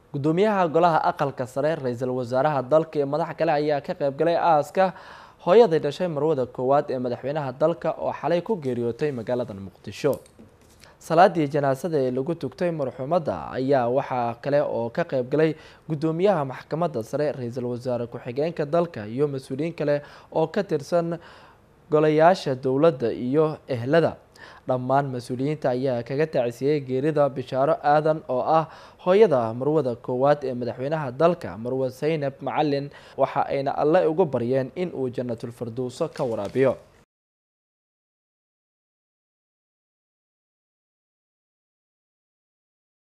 gudoomiyaha golaha aqalka sare ra-iisul wasaaraha dalka iyo madax kale ayaa ka qaybgalay aaska hooyaday dhashay marwada koowaad ee madaxweynaha dalka oo xalay ku geeriyootay magaalada muqdisho salaadii janaasada ee lagu tugtay marxuumadda ayaa waxaa kale oo ka qaybgalay gudoomiyaha maxkamadda sare ra-iisul wasaare ku-xigeenka dalka iyo mas-uuliyiin kale oo ka tirsan golayaasha dowladda iyo ehlada dhammaan mas-uuliyiinta ayaa kaga tacsiyey geerida bishaaro aadan oo ah hooyada marwada koowaad ee madaxweynaha dalka marwe saynab macalin waxa ayna alle ugu baryeen in uu janatulfirdowso ka waraabiyo